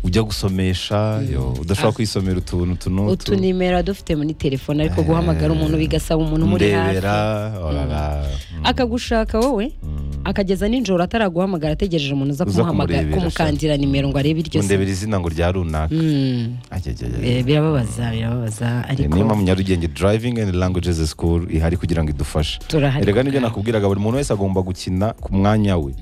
ibyo gusomesha yo udashobora kwisomera utuntu utu n'utu utunimero dufite muri telefone ariko guhamagara umuntu bigasaba umuntu umuri hafi ndebera orara mm, akagushaka wowe akageza nijoro ataraguhamagara ategereje umuntu uza Uza kumuhamagara kumurebera, kumukandira nimero ngo arebe iryo se undebera izina ngo rya runaka Mm, Ajajajaj. eh, birababaza birababaza ariko niyo mpamvu nyarugenge driving and languages school ihari kugira ngo idufashe turahari rega nibyo nakubwiraga buri muntu wese agomba gukina ku mwanya we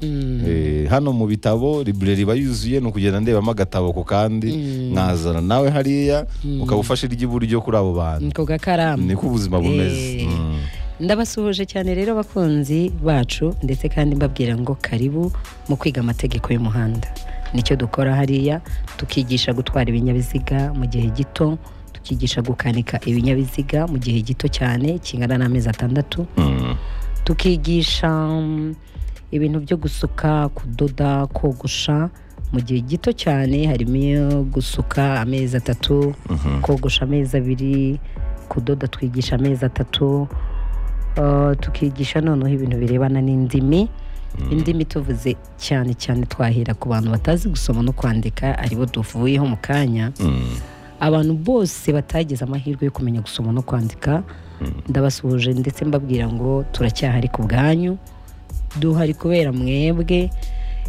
Eh, hano mu bitabo library iba yuzuye ni ukugenda ndebamo agatabo ku kandi nkazana nawe hariya ukaba ufashe iry'iburyo kuri abo bantu ku gakaramu niko ubuzima bumeze Eh. Mm. ndabasuhuje cyane rero abakunzi bacu ndetse kandi mbabwira ngo karibu mu kwiga amategeko y'umuhanda nicyo dukora hariya tukigisha gutwara ibinyabiziga mu gihe gito tukigisha gukanika ibinyabiziga mu gihe gito cyane kingana n'amezi atandatu Mm. tukigisha mm, ibintu byo gusuka kudoda kogosha mu gihe gito cyane harimo iyo gusuka amezi atatu kogosha amezi abiri kudoda twigisha amezi atatu Uh, tukigisha noneho ibintu birebana n'indimi indimi tuvuze cyane cyane twahera ku bantu batazi gusoma no kwandika aribo tuvuyeho mu kanya Mm. abantu bose batagize amahirwe yo kumenya gusoma no kwandika ndabasuhuje ndetse mbabwira ngo turacyahari ku bwanyu duhari kubera mwebwe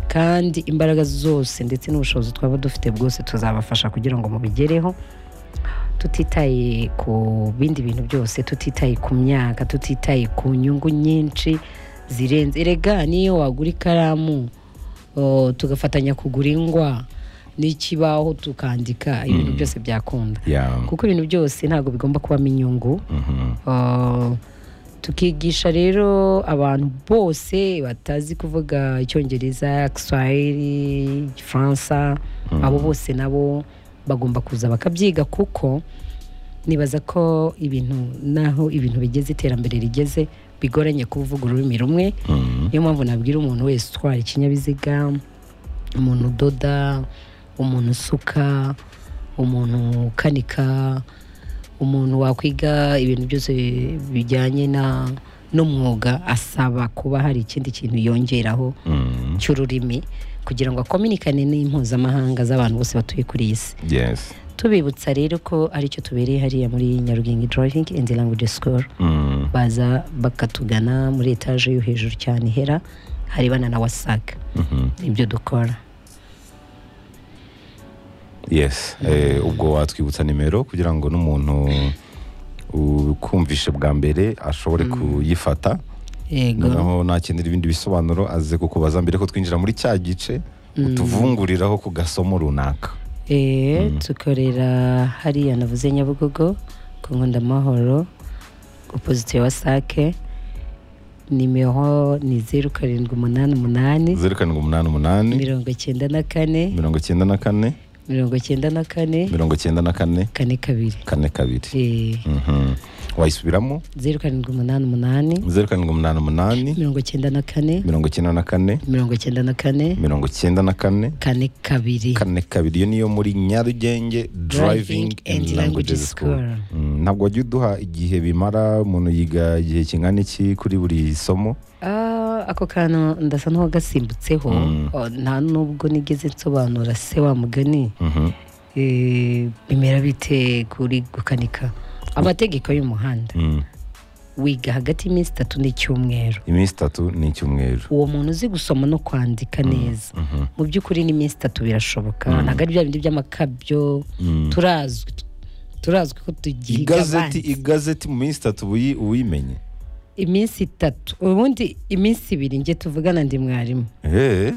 kandi imbaraga zose ndetse n'ubushobozi twaba dufite bwose tuzabafasha kugira ngo mubigereho tutitaye ku bindi bintu byose tutitaye ku myaka tutitaye ku nyungu nyinshi zirenze erega niyo wagura ikaramu o, tugafatanya kugura ingwa n'ikibaho tukandika ibintu byose byakunda Yeah. kuko ibintu byose ntabwo bigomba kubamo inyungu Mhm. Ah, tukigisha rero abantu bose batazi kuvuga icyongereza igiswahili igifaransa abo bose nabo bagomba kuza bakabyiga kuko nibaza ko ibintu naho ibintu bigeze iterambere rigeze bigoranye kuvuga ururimi rumwe Mm. niyo mpamvu nabwira umuntu wese utwara ikinyabiziga umuntu udoda umuntu usuka umuntu ukanika umuntu wakwiga ibintu byose bijyanye na n'umwuga asaba kuba hari ikindi kintu yongeraho Mm. cy'ururimi kugira ngo akominikane n'impuzamahanga z'abantu bose batuye kuri iyi si Yes. tubibutsa rero ko aricyo tubereye hariya muri nyarugenge driving and language school Mm. baza bakatugana muri etaje yo hejuru cyane ihera harebana na wasaga Mhm. ibyo dukora yes Eh, ubwo watwibutsa nimero kugira ngo n'umuntu ukumvishe bwa mbere ashobore kuyifata yego noneho nakenera ibindi bisobanuro aze kukubaza mbere ko twinjira muri cya gice utuvunguriraho ku gasomo runaka Eh, dukorera hariya navuze nyabugogo ku nkonda amahoro opozite ya wasake nimero ni zeru karindwi umunani umunani zeru karindwi umunani umunani mirongo icyenda na kane mirongo icyenda na kane mirongo icyenda na kane mirongo icyenda na kane kane kabiri kane kabiri Eh, Mhm. wayisubiramo zeru karindwi umunani umunani zeru karindwi umunani umunani mirongo icyenda na kane mirongo icyenda na kane mirongo icyenda na kane mirongo icyenda na kane kane kabiri kane kabiri iyo niyo muri nyarugenge driving and languages school Mm, ntabwo wajya uduha igihe bimara umuntu yiga igihe kingana iki kuri buri somo Ah, ako kantu ndasa n'uwagasimbutseho Oh, nta nubwo nigeze nsobanura se wa mugani Mhm. Eh, bimera bite kuri gukanika amategeko y'umuhanda Mm. wiga hagati y'iminsi itatu n'icyumweru iminsi itatu ni icyumweru uwo muntu uzi gusoma no kwandika neza mu by'ukuri n'iminsi itatu birashoboka ntabwo ari bya bindi by'amakabyo turazwi turazwi ko tugiga igazeti abandi. igazeti mu minsi itatu uyi- uyimenye iminsi itatu ubundi iminsi ibiri njye tuvugana ndi mwarimu Eh,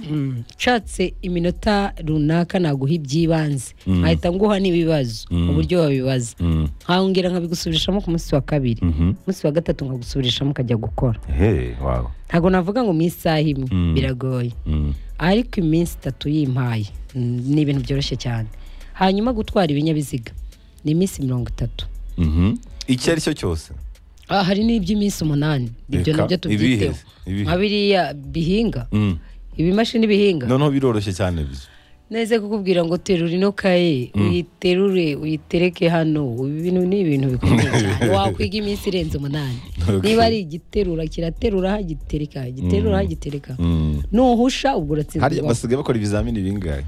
nshatse iminota runaka naguha iby'ibanze nkahita nguha n'ibibazo uburyo wabibaza mm, nkongera nkabigusubirishamo ku munsi wa kabiri mhm. umunsi wa gatatu nkagusubirishamo ukajya gukora Eh, wow. ntabwo navuga ngo mu isaha imwe biragoye Mm, ariko iminsi itatu yimpaye mm, ni ibintu byoroshye cyane hanyuma gutwara ibinyabiziga ni iminsi mirongo itatu mhm. icyo ari cyo cyose Ah, hari n'iby'iminsi umunani ibyo Reka, nabyo tubyiteho ibihe, ibihe. nka biriya bihinga Mm. ibimashini bihinga noneho biroroshye cyane byo neza kukubwira ngo terura ino kaye uyiterure uyitereke hano ibi bintu ni ibintu bikomeye cyane wakwiga iminsi irenze umunani Okay. niba ari igiterura kiraterura hagitereka giterura hagitereka Mm. nuhusha ubwo uratsinda Hariya ubwonko. basigaye bakora ibizamini bingahe